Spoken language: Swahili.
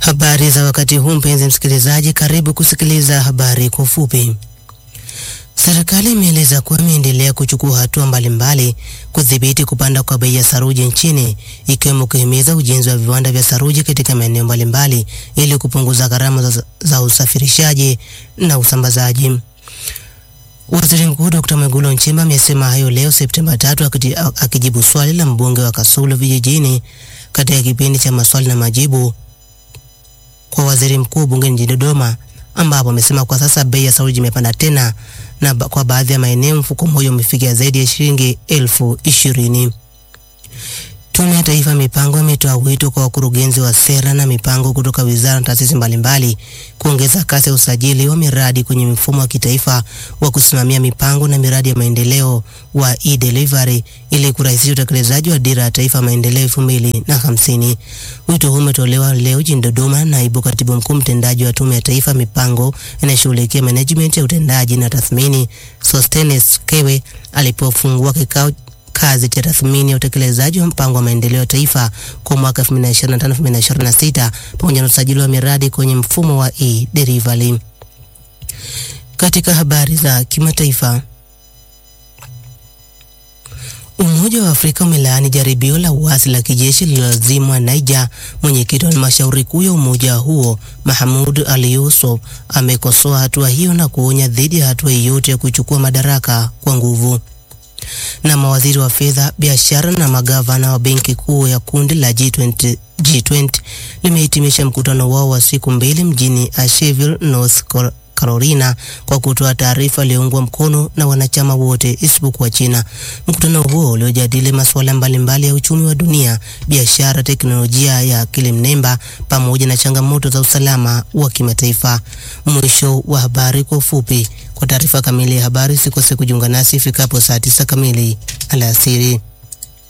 Habari za wakati huu, mpenzi msikilizaji, karibu kusikiliza habari kwa ufupi. Serikali imeeleza kuwa imeendelea kuchukua hatua mbalimbali kudhibiti kupanda kwa bei ya saruji nchini ikiwemo kuhimiza ujenzi wa viwanda vya saruji katika maeneo mbalimbali ili kupunguza gharama za, za usafirishaji na usambazaji. Waziri Mkuu Dr. Mwigulu Nchemba amesema hayo leo Septemba tatu akijibu swali la mbunge wa Kasulu vijijini katika kipindi cha maswali na majibu kwa waziri mkuu bungeni jijini Dodoma, ambapo amesema kwa sasa bei ya saruji imepanda tena na ba kwa baadhi ya maeneo mfuko mmoja umefikia zaidi ya shilingi elfu ishirini. Tume ya Taifa ya Mipango imetoa wito kwa wakurugenzi wa sera na mipango kutoka wizara na taasisi mbalimbali kuongeza kasi ya usajili wa miradi kwenye mfumo wa kitaifa wa kusimamia mipango na miradi ya maendeleo wa e-delivery ili kurahisisha utekelezaji wa dira ya taifa maendeleo elfu mbili na hamsini. Wito huu umetolewa leo jijini Dodoma na naibu katibu mkuu mtendaji wa Tume ya Taifa ya Mipango inashughulikia management ya utendaji na tathmini Sostenes Kewe alipofungua kikao kazi cha tathmini ya utekelezaji wa mpango wa maendeleo ya taifa kwa mwaka 2025-2026 pamoja na usajili wa miradi kwenye mfumo wa e-delivery. Katika habari za kimataifa, Umoja wa Afrika umelaani jaribio la uasi la kijeshi lililozimwa Niger. Mwenyekiti wa halmashauri kuu ya umoja huo Mahmoud Ali Yusuf amekosoa hatua hiyo na kuonya dhidi ya hatua yoyote ya kuchukua madaraka kwa nguvu na mawaziri wa fedha, biashara na magavana wa benki kuu ya kundi la G20, G20 limehitimisha mkutano wao wa siku mbili mjini Asheville, North Carolina kwa kutoa taarifa iliyoungwa mkono na wanachama wote isipokuwa China. Mkutano huo uliojadili masuala mbalimbali ya uchumi wa dunia, biashara, teknolojia ya akili mnemba pamoja na changamoto za usalama wa kimataifa. Mwisho wa habari kwa ufupi. Kwa taarifa kamili ya habari, sikose kujiunga nasi ifikapo saa tisa kamili alasiri.